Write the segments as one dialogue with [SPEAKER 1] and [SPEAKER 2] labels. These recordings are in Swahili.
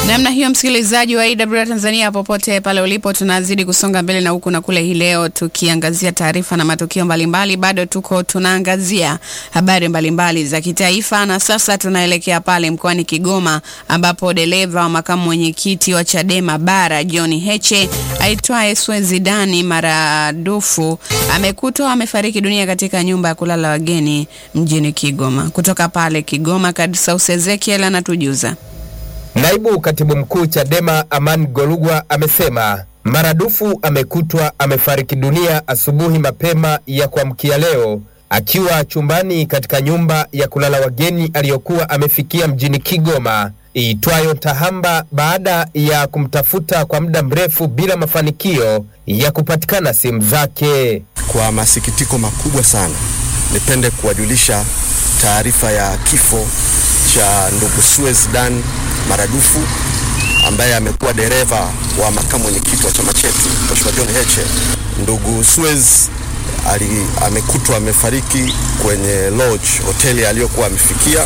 [SPEAKER 1] Namna hiyo, msikilizaji wa AWR Tanzania, popote pale ulipo, tunazidi kusonga mbele na huku na kule, hii leo tukiangazia taarifa na matukio mbalimbali. Bado tuko tunaangazia habari mbalimbali za kitaifa, na sasa tunaelekea pale mkoani Kigoma ambapo dereva wa makamu mwenyekiti wa Chadema Bara John Heche aitwaye Swezidani Maradufu amekutwa amefariki dunia katika nyumba ya kulala wageni mjini Kigoma. Kutoka pale Kigoma, Kadsaus Ezekiel anatujuza.
[SPEAKER 2] Naibu katibu mkuu Chadema Aman Golugwa amesema Maradufu amekutwa amefariki dunia asubuhi mapema ya kuamkia leo akiwa chumbani katika nyumba ya kulala wageni aliyokuwa amefikia mjini Kigoma iitwayo Tahamba baada ya kumtafuta kwa muda mrefu bila mafanikio ya kupatikana simu zake.
[SPEAKER 3] Kwa masikitiko makubwa sana, nipende kuwajulisha taarifa ya kifo cha ndugu Swezdan Maradufu ambaye amekuwa dereva wa makamu mwenyekiti wa chama chetu Mheshimiwa John Heche. Ndugu Swez ali amekutwa amefariki kwenye lodge hoteli aliyokuwa amefikia,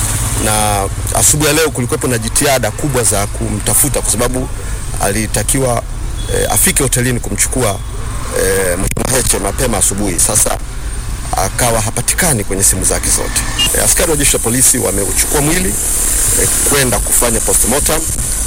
[SPEAKER 3] na asubuhi ya leo kulikuwepo na jitihada kubwa za kumtafuta kwa sababu alitakiwa e, afike hotelini kumchukua e, Mheshimiwa Heche mapema asubuhi. Sasa akawa hapatikani kwenye simu zake zote. E, askari wa jeshi la polisi wameuchukua mwili e, kwenda kufanya postmortem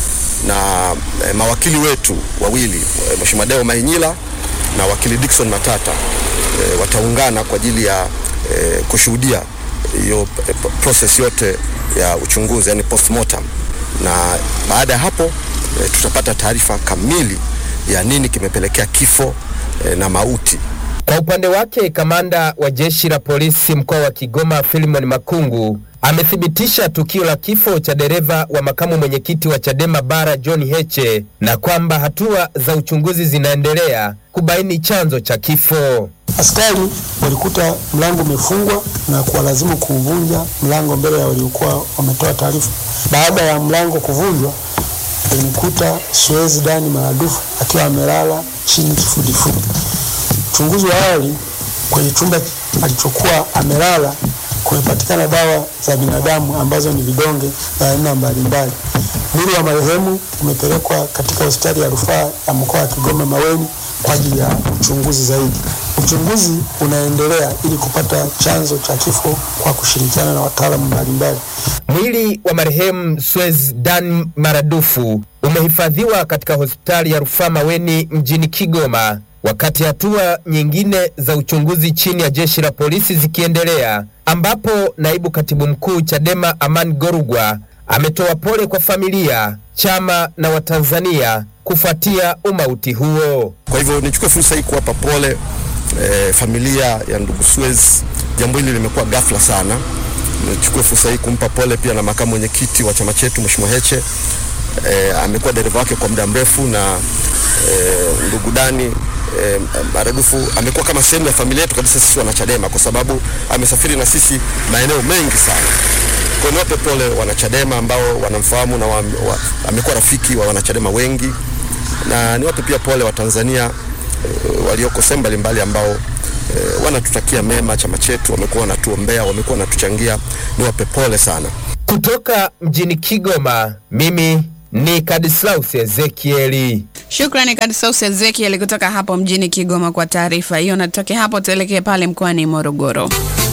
[SPEAKER 3] na e, mawakili wetu wawili e, Mheshimiwa Deo Mainyila na wakili Dickson Matata e, wataungana kwa ajili ya e, kushuhudia hiyo e, process yote ya uchunguzi yani postmortem, na baada ya hapo e, tutapata taarifa kamili ya nini kimepelekea kifo e, na mauti.
[SPEAKER 2] Kwa upande wake kamanda wa jeshi la polisi mkoa wa Kigoma Philimon Makungu amethibitisha tukio la kifo cha dereva wa makamu mwenyekiti wa Chadema Bara John Heche na kwamba hatua za uchunguzi zinaendelea kubaini chanzo cha kifo.
[SPEAKER 4] Askari walikuta mlango umefungwa na kuwalazimu kuuvunja mlango mbele ya waliokuwa wametoa taarifa. Baada ya mlango kuvunjwa, walimkuta Swezi Dani Maradufu akiwa amelala chini kifudifudi. Uchunguzi wa awali kwenye chumba alichokuwa amelala kumepatikana dawa za binadamu ambazo ni vidonge vya aina mbalimbali. Mwili wa marehemu umepelekwa katika hospitali ya rufaa ya mkoa wa Kigoma Maweni kwa ajili ya uchunguzi zaidi. Uchunguzi unaendelea ili kupata chanzo cha kifo kwa kushirikiana na wataalamu mbalimbali.
[SPEAKER 2] Mwili wa marehemu Swez Dan Maradufu umehifadhiwa katika hospitali ya rufaa Maweni mjini Kigoma wakati hatua nyingine za uchunguzi chini ya jeshi la polisi zikiendelea, ambapo naibu katibu mkuu Chadema Aman Gorugwa ametoa pole kwa familia, chama na Watanzania kufuatia umauti huo.
[SPEAKER 3] Kwa hivyo nichukue fursa hii kuwapa pole e, familia ya ndugu Swez. Jambo hili limekuwa ghafla sana. Nichukue fursa hii kumpa pole pia na makamu mwenyekiti wa chama chetu Mheshimiwa Heche. E, amekuwa dereva wake kwa muda mrefu na e, ndugu Dani E, Maradufu amekuwa kama sehemu ya familia yetu kabisa sisi wanachadema, kwa sababu amesafiri na sisi maeneo mengi sana. Kwa niwape pole wanachadema ambao wanamfahamu na wa, wa, amekuwa rafiki wa wanachadema wengi, na niwape pia pole Watanzania e, walioko sehemu mbalimbali ambao e, wanatutakia mema chama chetu, wamekuwa wanatuombea, wamekuwa wanatuchangia. Niwape pole sana.
[SPEAKER 2] Kutoka mjini Kigoma, mimi ni Kadislaus Ezekieli.
[SPEAKER 1] Shukrani Kadsaus Ezekiel kutoka hapo mjini Kigoma kwa taarifa hiyo. Natoke hapo tuelekee pale mkoani Morogoro.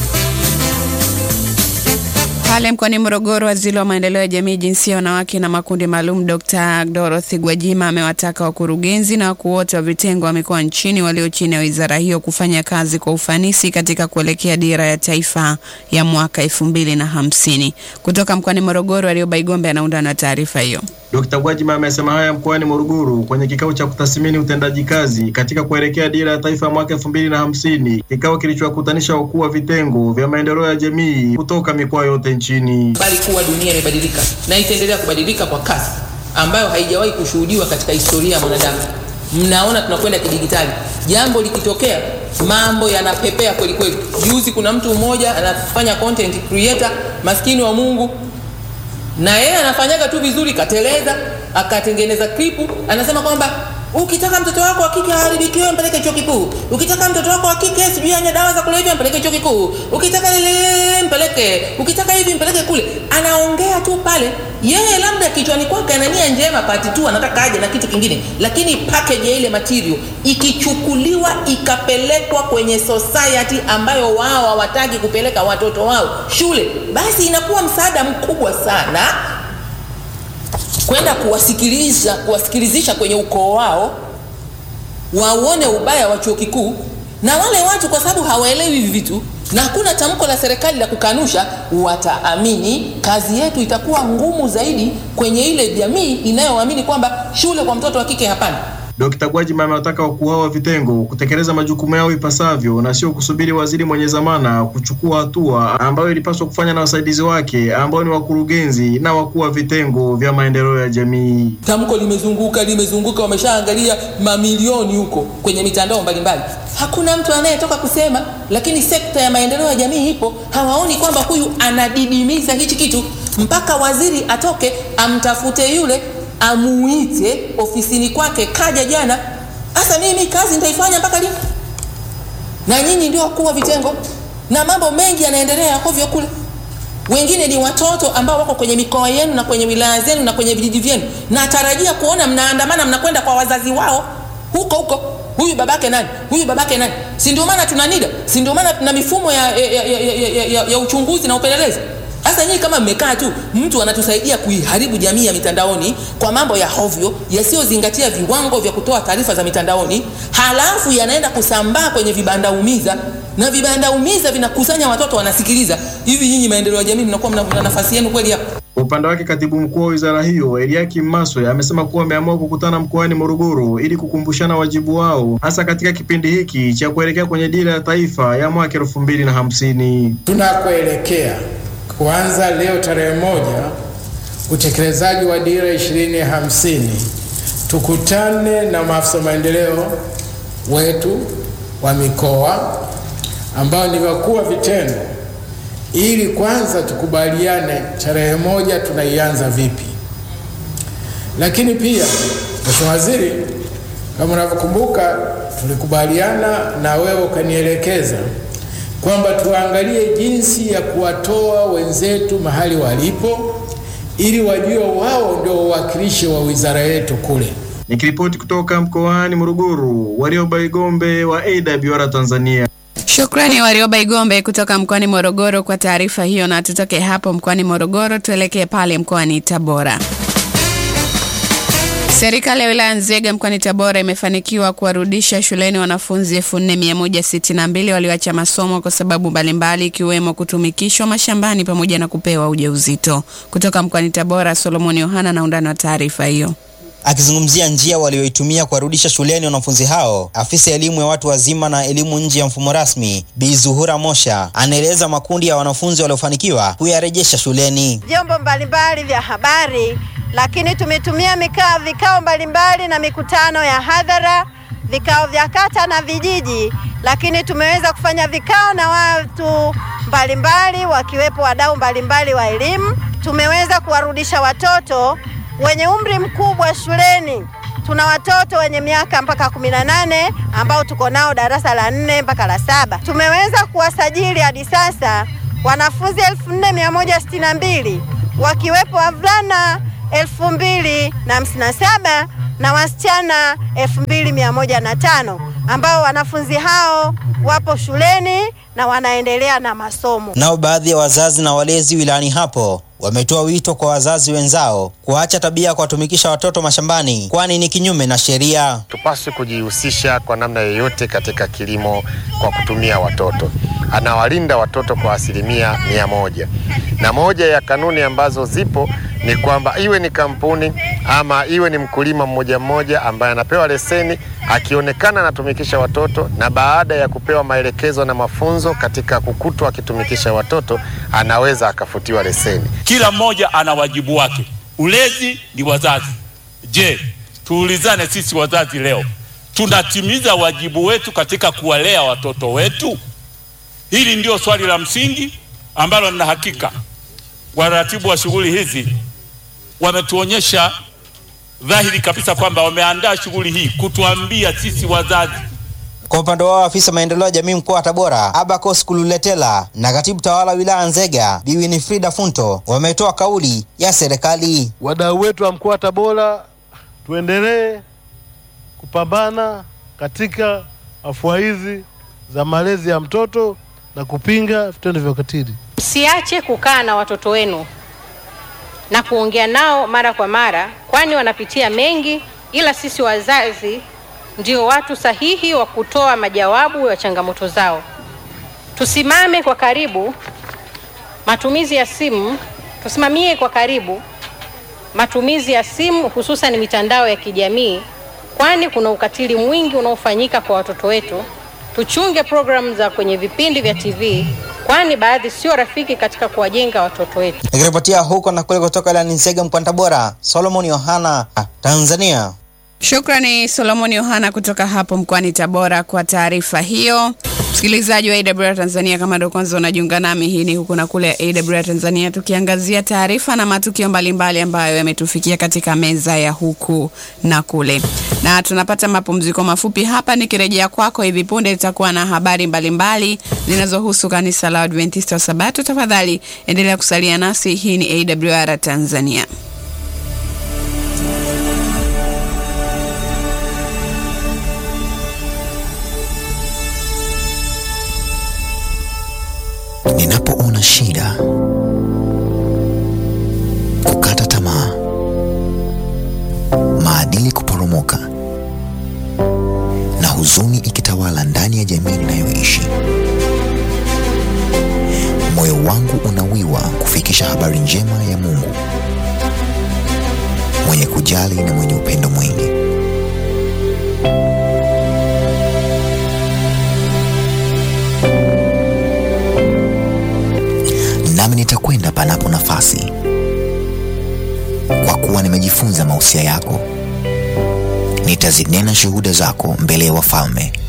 [SPEAKER 1] Pale mkoani Morogoro, waziri wa maendeleo ya jamii, jinsia, wanawake na makundi maalum, Dr. Dorothy Gwajima amewataka wakurugenzi na wakuu wote wa vitengo wa mikoa nchini walio chini ya wizara hiyo kufanya kazi kwa ufanisi katika kuelekea dira ya taifa ya mwaka elfu mbili na hamsini. Kutoka mkoani Morogoro, Arioba Igombe anaunda na taarifa hiyo.
[SPEAKER 5] Dkt. Gwajima amesema haya mkoani Morogoro kwenye kikao cha kutathmini utendaji kazi katika kuelekea dira ya taifa ya mwaka elfu mbili na hamsini, kikao kilichowakutanisha wakuu wa vitengo vya maendeleo ya jamii kutoka mikoa yote nchini.
[SPEAKER 6] Bali kuwa dunia imebadilika na itaendelea kubadilika kwa kasi ambayo haijawahi kushuhudiwa katika historia ya mwanadamu. Mnaona tunakwenda kidigitali, jambo likitokea mambo yanapepea kweli kweli. Juzi kuna mtu mmoja anafanya content creator, maskini wa Mungu na yeye anafanyaga tu vizuri, kateleza akatengeneza klipu, anasema kwamba ukitaka mtoto wako wa kike aharibikiwe mpeleke chuo kikuu ukitaka mtoto wako wa kike sijui anye dawa za kulevya mpeleke chuo kikuu ukitaka lile mpeleke ukitaka hivi mpeleke kule anaongea tu pale yeye labda kichwani kwake ana nia njema pati tu anataka aje na kitu kingine lakini package ya ile material ikichukuliwa ikapelekwa kwenye society ambayo wao hawataki kupeleka watoto wao shule basi inakuwa msaada mkubwa sana kwenda kuwasikiliza kuwasikilizisha kwenye ukoo wao waone ubaya wa chuo kikuu na wale watu kwa sababu hawaelewi hivi vitu na hakuna tamko la serikali la kukanusha wataamini kazi yetu itakuwa ngumu zaidi kwenye ile jamii inayoamini kwamba shule kwa mtoto wa kike hapana
[SPEAKER 5] Dkt. Gwajima amewataka wakuu hao wa vitengo kutekeleza majukumu yao ipasavyo na sio kusubiri waziri mwenye dhamana kuchukua hatua ambayo ilipaswa kufanya na wasaidizi wake ambao ni wakurugenzi na wakuu wa vitengo vya maendeleo ya jamii.
[SPEAKER 6] tamko limezunguka limezunguka wameshaangalia mamilioni huko kwenye mitandao mbalimbali hakuna mtu anayetoka kusema lakini sekta ya maendeleo ya jamii ipo hawaoni kwamba huyu anadidimiza hichi kitu mpaka waziri atoke amtafute yule amuite ofisini kwake kaja jana hasa mimi kazi nitaifanya mpaka lini na nyinyi ndio wakuu wa vitengo na mambo mengi yanaendelea hovyo kule wengine ni watoto ambao wako kwenye mikoa yenu na kwenye wilaya zenu na kwenye vijiji vyenu natarajia kuona mnaandamana mnakwenda kwa wazazi wao huko huko huyu babake nani huyu babake nani si ndio maana tuna NIDA si ndio maana tuna mifumo ya, ya, ya, ya, ya, ya, ya uchunguzi na upelelezi sasa nyinyi kama mmekaa tu mtu anatusaidia kuiharibu jamii ya mitandaoni kwa mambo ya hovyo yasiyozingatia viwango vya kutoa taarifa za mitandaoni halafu yanaenda kusambaa kwenye vibanda umiza na vibanda umiza vinakusanya watoto wanasikiliza hivi nyinyi maendeleo ya jamii mnakuwa mna mna nafasi yenu kweli hapo
[SPEAKER 5] Kwa upande wake katibu mkuu wa wizara hiyo Eliakim Maswe amesema kuwa wameamua kukutana mkoani Morogoro ili kukumbushana wajibu wao hasa katika kipindi hiki cha kuelekea kwenye dira ya taifa ya mwaka elfu mbili na hamsini.
[SPEAKER 7] tunakoelekea kuanza leo tarehe moja utekelezaji wa dira ishirini hamsini tukutane na maafisa maendeleo wetu wa mikoa ambao ni wakuu wa vitengo ili kwanza tukubaliane tarehe moja tunaianza vipi lakini pia mheshimiwa waziri kama unavyokumbuka tulikubaliana na wewe ukanielekeza kwamba tuangalie jinsi ya kuwatoa wenzetu mahali walipo ili wajue wao ndio wawakilishi wa wizara yetu kule.
[SPEAKER 5] Nikiripoti kutoka mkoani Morogoro, Warioba Igombe wa AWR Tanzania.
[SPEAKER 1] Shukrani Warioba Igombe kutoka mkoani Morogoro kwa taarifa hiyo, na tutoke hapo mkoani Morogoro tuelekee pale mkoani Tabora. Serikali ya wilaya Nzega mkoani Tabora imefanikiwa kuwarudisha shuleni wanafunzi 4162 walioacha masomo kwa sababu mbalimbali ikiwemo kutumikishwa mashambani pamoja na kupewa ujauzito. Kutoka mkoani Tabora, Solomon Yohana na undani wa taarifa hiyo.
[SPEAKER 8] Akizungumzia njia walioitumia kuwarudisha shuleni wanafunzi hao, afisa elimu ya watu wazima na elimu nje ya mfumo rasmi Bi Zuhura Mosha anaeleza makundi ya wanafunzi waliofanikiwa kuyarejesha shuleni.
[SPEAKER 9] vyombo mbalimbali vya habari, lakini tumetumia mikao, vikao mbalimbali na mikutano ya hadhara, vikao vya kata na vijiji, lakini tumeweza kufanya vikao na watu mbalimbali wakiwepo wadau mbalimbali wa elimu. Tumeweza kuwarudisha watoto wenye umri mkubwa shuleni. Tuna watoto wenye miaka mpaka kumi na nane ambao tuko nao darasa la nne mpaka la saba. Tumeweza kuwasajili hadi sasa wanafunzi elfu nne mia moja sitini na mbili wakiwepo wavulana elfu mbili na hamsini na saba na wasichana elfu mbili mia moja na tano ambao wanafunzi hao wapo shuleni na wanaendelea na masomo.
[SPEAKER 8] Nao baadhi ya wazazi na walezi wilayani hapo wametoa wito kwa wazazi wenzao kuacha tabia ya kuwatumikisha watoto mashambani, kwani ni kinyume na sheria.
[SPEAKER 10] Tupaswi kujihusisha kwa namna yoyote katika kilimo kwa kutumia watoto. Anawalinda watoto kwa asilimia mia moja, na moja ya kanuni ambazo zipo ni kwamba iwe ni kampuni ama iwe ni mkulima mmoja mmoja ambaye anapewa leseni, akionekana anatumikisha watoto na baada ya kupewa maelekezo na mafunzo katika kukutwa akitumikisha watoto, anaweza akafutiwa leseni.
[SPEAKER 11] Kila mmoja ana wajibu wake. Ulezi ni wazazi. Je, tuulizane sisi wazazi leo, tunatimiza wajibu wetu katika kuwalea watoto wetu? Hili ndio swali la msingi ambalo nina hakika waratibu wa shughuli hizi wametuonyesha dhahiri kabisa kwamba wameandaa shughuli hii kutuambia sisi wazazi
[SPEAKER 8] Kwa upande wao afisa maendeleo ya jamii mkoa wa Tabora Abacus Kululetela na katibu tawala wilaya Nzega Bi Winifrida Funto wametoa kauli ya serikali.
[SPEAKER 12] Wadau wetu wa mkoa wa Tabora, tuendelee kupambana katika afua hizi za malezi ya mtoto na kupinga vitendo vya ukatili.
[SPEAKER 13] Msiache kukaa na watoto wenu na kuongea nao mara kwa mara, kwani wanapitia mengi, ila sisi wazazi ndio watu sahihi wa kutoa majawabu ya changamoto zao. Tusimame kwa karibu matumizi ya simu, tusimamie kwa karibu matumizi ya simu, hususan mitandao ya kijamii, kwani kuna ukatili mwingi unaofanyika kwa watoto wetu. Tuchunge programu za kwenye vipindi vya TV, kwani baadhi sio rafiki katika kuwajenga watoto wetu.
[SPEAKER 8] Nikiripotia huko na kule kutoka wilayani Nzega mkoani Tabora, Solomon Yohana, Tanzania.
[SPEAKER 1] Shukrani Solomon Yohana kutoka hapo mkoani Tabora kwa taarifa hiyo. Msikilizaji wa AWR Tanzania, kama ndio kwanza unajiunga nami, hii ni huku na kule ya AWR Tanzania, tukiangazia taarifa na matukio mbalimbali ambayo yametufikia katika meza ya huku na kule, na tunapata mapumziko mafupi hapa. Nikirejea kwako hivi punde, tutakuwa na habari mbalimbali zinazohusu kanisa la Adventista wa Sabato. Tafadhali endelea kusalia nasi. Hii ni AWR Tanzania.
[SPEAKER 14] Ninapoona shida, kukata tamaa, maadili kuporomoka na huzuni ikitawala ndani ya jamii ninayoishi, moyo wangu unawiwa kufikisha habari njema ya Mungu mwenye kujali na mwenye upendo mwingi. nami nitakwenda panapo nafasi, kwa kuwa nimejifunza mausia yako. Nitazinena shuhuda zako mbele ya wafalme,